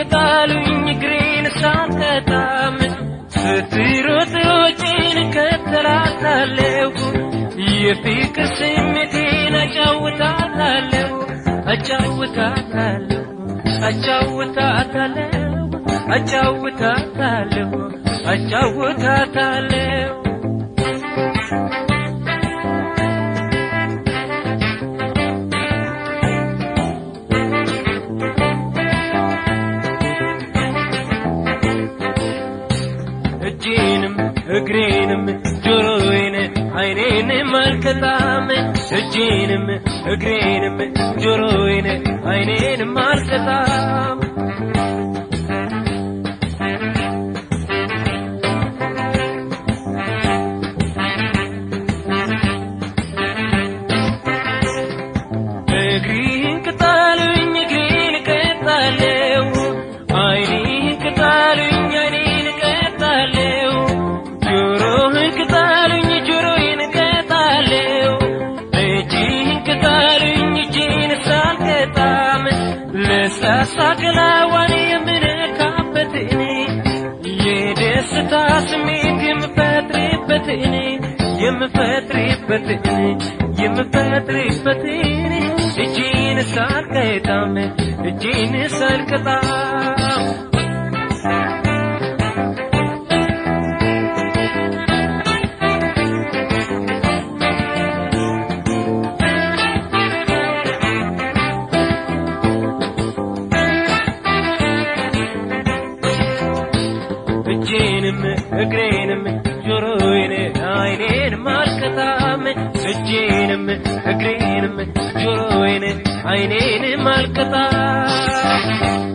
ቅጣሉኝ እግሬን ሳትቀጣም ስትሮጥ ወጪን እከተላታለሁ የፍቅር ስሜቴን አጫውታታለሁ አጫውታታለሁ አጫውታታለሁ አጫውታታለሁ አጫውታታለሁ እጄንም እግሬንም ጆሮዬን አይኔንም አልቀጣም እጄንም እግሬንም ጆሮዬን አይኔንም አልቀጣም እግሪህን ቅጣሉኝ እግሬን እቀጣለሁ አይኔህን ቅጣሉኝ አይኔን እቀጣለሁ ጆሮህን ቅጣሉኝ ጆሮዬን እቀጣለሁ እጅህን ቅጣሉኝ እጄን ሳልቀጣም ለስላሳ ገላዋን የምነካበት እኔ የደስታ ስሜት የምፈጥርበት እኔ የምፈጥርበት እኔ የምፈጥርበት እኔ እጄን ሳልቀጣም እጄን ሳልቀጣም እጄንም እግሬንም ጆሮዬን አይኔንም አልቀጣም እጄንም እግሬንም ጆሮዬን አይኔንም አልቀጣም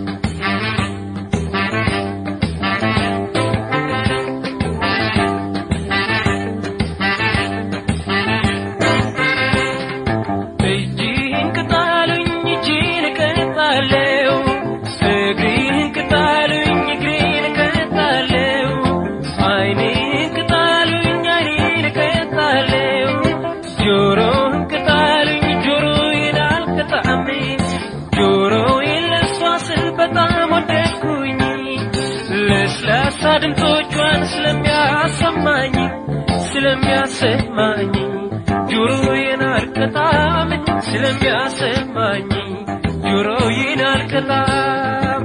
እጅህን ቅጣሉኝ እጅህን እቀጣለሁ እግርህን ቅጣሉኝ እግሬን እቀጣለሁ አይኔህን ቅጣሉኝ አይኔን እቀጣለሁ ጆሮህን ቅጣሉኝ ጆሮዬን አልቀጣም ጆሮዬን ለሷ ስል በጣም ወደድኩኝ ለስላሳ ድምፆቿን ስለሚያሰማኝ ስለሚያሰማኝ ጆሮዬን አልቀጣም ስለሚያሰማኝ ጆሮዬን አልቀጣም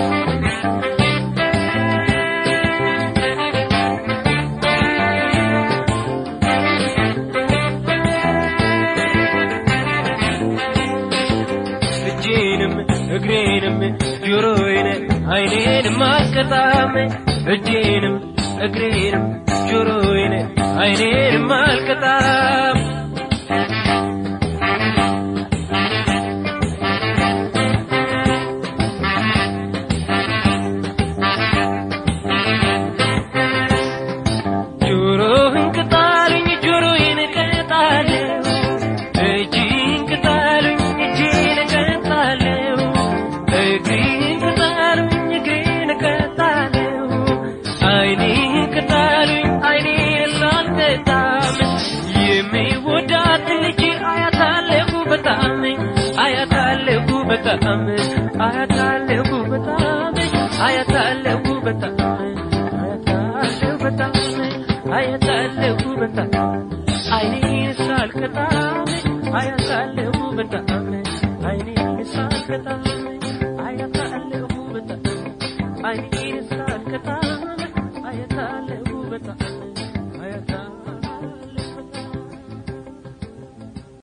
እጄንም እግሬንም ጆሮዬን አይኔንም አልቀጣም እጄንም እግሬንም ጆሮዬን አይኔንም አልቀጣም ጆሮህን ቅጣሉኝ ጆሮዬን እቀጣለሁ እጅህን ቅጣሉኝ እጄን እቀጣለሁ እግሬን ቅጣሉኝ እግሬን እቀጣለሁ አይኔህን ቅጣሉኝ አይኔን ሳልቀጣም የሚወዳት ልጅ አያታለሁ በጣም አያታለሁ በጣም አያታለሁ በጣም አያታለሁ በጣም አያታለሁ በጣም አያታለሁ በጣም አይኔን ሳልቀጣም አያታለሁ በጣም አይኔን ሳልቀጣም አያታለሁ በጣም አይኔን ሳልቀጣም አያታለሁ በጣም አያታለሁ